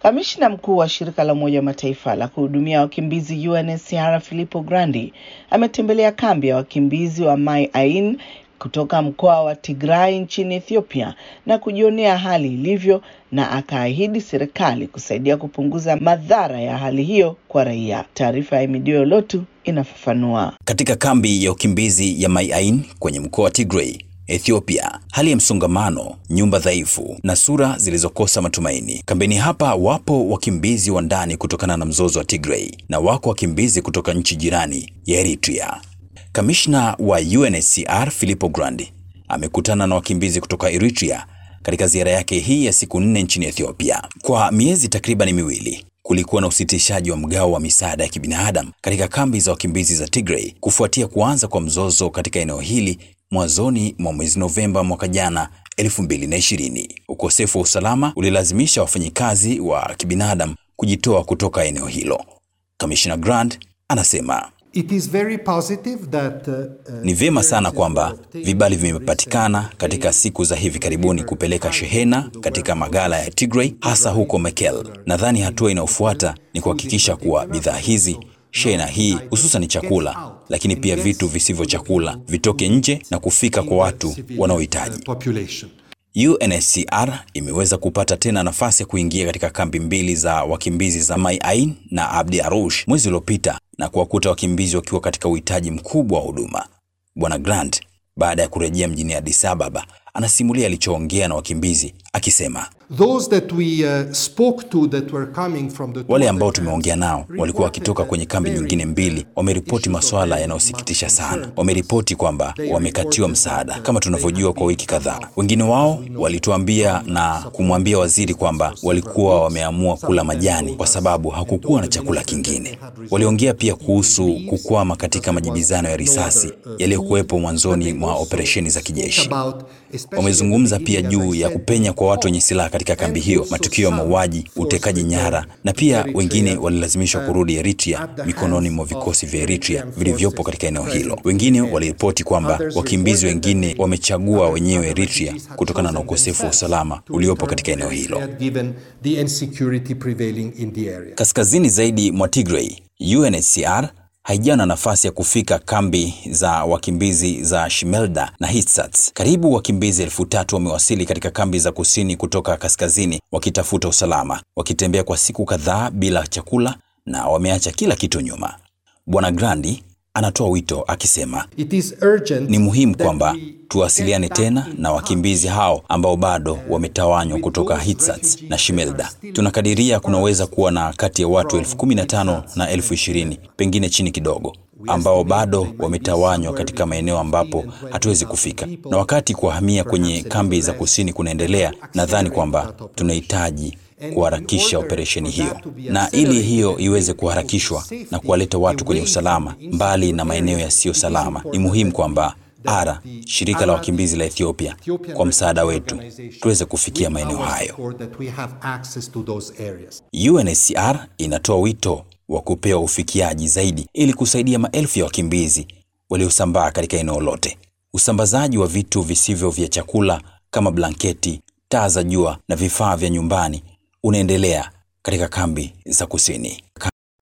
Kamishna mkuu wa shirika la Umoja wa Mataifa la kuhudumia wakimbizi UNHCR Filippo Grandi ametembelea kambi ya wakimbizi wa Mai Ain kutoka mkoa wa Tigray nchini Ethiopia na kujionea hali ilivyo na akaahidi serikali kusaidia kupunguza madhara ya hali hiyo kwa raia. Taarifa ya Emidio Lotu inafafanua. Katika kambi ya ukimbizi ya Mai Ain kwenye mkoa wa Tigray Ethiopia, hali ya msongamano, nyumba dhaifu na sura zilizokosa matumaini. Kambini hapa wapo wakimbizi wa ndani kutokana na mzozo wa Tigray na wako wakimbizi kutoka nchi jirani ya Eritrea. Kamishna wa UNHCR Filippo Grandi amekutana na wakimbizi kutoka Eritrea katika ziara yake hii ya siku nne nchini Ethiopia. Kwa miezi takriban miwili kulikuwa na usitishaji wa mgao wa misaada ya kibinadamu katika kambi za wakimbizi za Tigray kufuatia kuanza kwa mzozo katika eneo hili mwanzoni mwa mwezi Novemba mwaka jana 2020. Ukosefu wa usalama ulilazimisha wafanyikazi wa kibinadamu kujitoa kutoka eneo hilo. Kamishna Grant anasema It is very positive that, uh, uh, ni vyema sana kwamba vibali vimepatikana katika siku za hivi karibuni kupeleka shehena katika magala ya Tigray hasa huko Mekelle. Nadhani hatua inayofuata ni kuhakikisha kuwa bidhaa hizi shehena hii hususan chakula, lakini pia vitu visivyo chakula vitoke nje na kufika kwa watu wanaohitaji. population. UNHCR imeweza kupata tena nafasi ya kuingia katika kambi mbili za wakimbizi za Mai Ain na Abdi Arush mwezi uliopita na kuwakuta wakimbizi wakiwa katika uhitaji mkubwa wa huduma. Bwana Grant baada ya kurejea mjini Addis Ababa anasimulia alichoongea na wakimbizi akisema, Those that we uh, spoke to that were coming from the wale ambao tumeongea nao walikuwa wakitoka kwenye kambi nyingine mbili, wameripoti masuala yanayosikitisha sana. Wameripoti kwamba wamekatiwa msaada kama tunavyojua kwa wiki kadhaa. Wengine wao walituambia na kumwambia waziri kwamba walikuwa wameamua kula majani kwa sababu hakukuwa na chakula kingine. Waliongea pia kuhusu kukwama katika majibizano ya risasi yaliyokuwepo mwanzoni mwa operesheni za kijeshi. Wamezungumza pia juu ya kupenya kwa watu wenye silaha katika kambi hiyo, matukio ya mauaji, utekaji nyara, na pia wengine walilazimishwa kurudi Eritrea mikononi mwa vikosi vya Eritrea vilivyopo katika eneo hilo. Wengine waliripoti kwamba wakimbizi wengine wamechagua wenyewe Eritrea kutokana na ukosefu wa usalama uliopo katika eneo hilo. given the insecurity prevailing in the area. Kaskazini zaidi mwa Tigray, UNHCR haijawa na nafasi ya kufika kambi za wakimbizi za Shimelda na Hitsats. Karibu wakimbizi elfu tatu wamewasili katika kambi za kusini kutoka kaskazini wakitafuta usalama, wakitembea kwa siku kadhaa bila chakula na wameacha kila kitu nyuma. Bwana Grandi anatoa wito akisema, It is urgent ni muhimu that kwamba we tuwasiliane get back tena in na wakimbizi hao ambao bado wametawanywa kutoka Hitsats na Shimelda. Tunakadiria kunaweza kuwa na kati ya watu elfu kumi na tano na elfu ishirini pengine chini kidogo, ambao bado wametawanywa katika maeneo ambapo hatuwezi kufika. Na wakati kuhamia kwenye kambi za kusini kunaendelea, nadhani kwamba tunahitaji kuharakisha operesheni hiyo, na ili hiyo iweze kuharakishwa na kuwaleta watu kwenye usalama mbali na maeneo yasiyo salama, ni muhimu kwamba ARA, shirika la wakimbizi la Ethiopia, kwa msaada wetu tuweze kufikia maeneo hayo. that we have access to those areas. UNHCR inatoa wito wa kupewa ufikiaji zaidi ili kusaidia maelfu ya wakimbizi waliosambaa katika eneo lote. Usambazaji wa vitu visivyo vya chakula kama blanketi, taa za jua na vifaa vya nyumbani unaendelea katika kambi za kusini.